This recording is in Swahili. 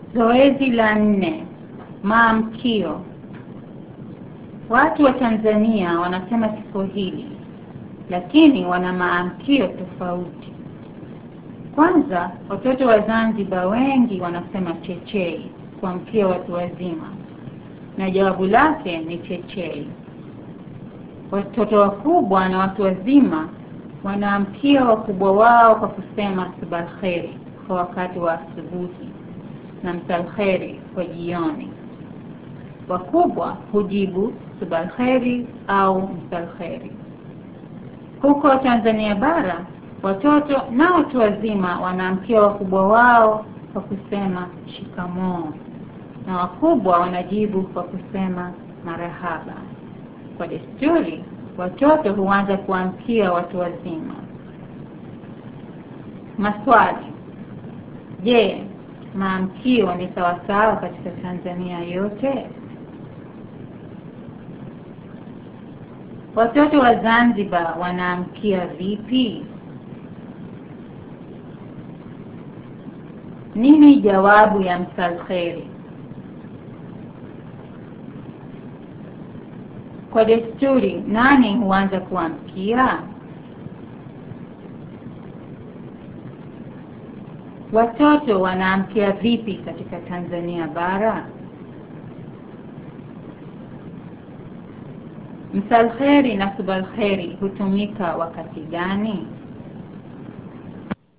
Zoezi la nne, maamkio. Watu wa Tanzania wanasema Kiswahili, lakini wana maamkio tofauti. Kwanza, watoto wa Zanzibar wengi wanasema chechei kuamkia watu wazima, na jawabu lake ni chechei. Watoto wakubwa na watu wazima wanaamkia wakubwa wao kwa kusema subalkheri kwa wakati wa asubuhi na msalkheri kwa jioni. Wakubwa hujibu subalkheri au msalkheri. Huko Tanzania bara watoto na watu wazima wanaamkia wakubwa wao kwa kusema shikamoo, na wakubwa wanajibu kwa kusema marahaba. Kwa desturi, watoto huanza kuamkia watu wazima. Maswali: Je, maamkio ni sawasawa katika Tanzania yote? Watoto wa Zanzibar wanaamkia vipi? Nini jawabu ya msalkheri? Kwa desturi, nani huanza kuamkia? Watoto wanaamkia vipi katika Tanzania bara? Msalkheri na subalkheri hutumika wakati gani?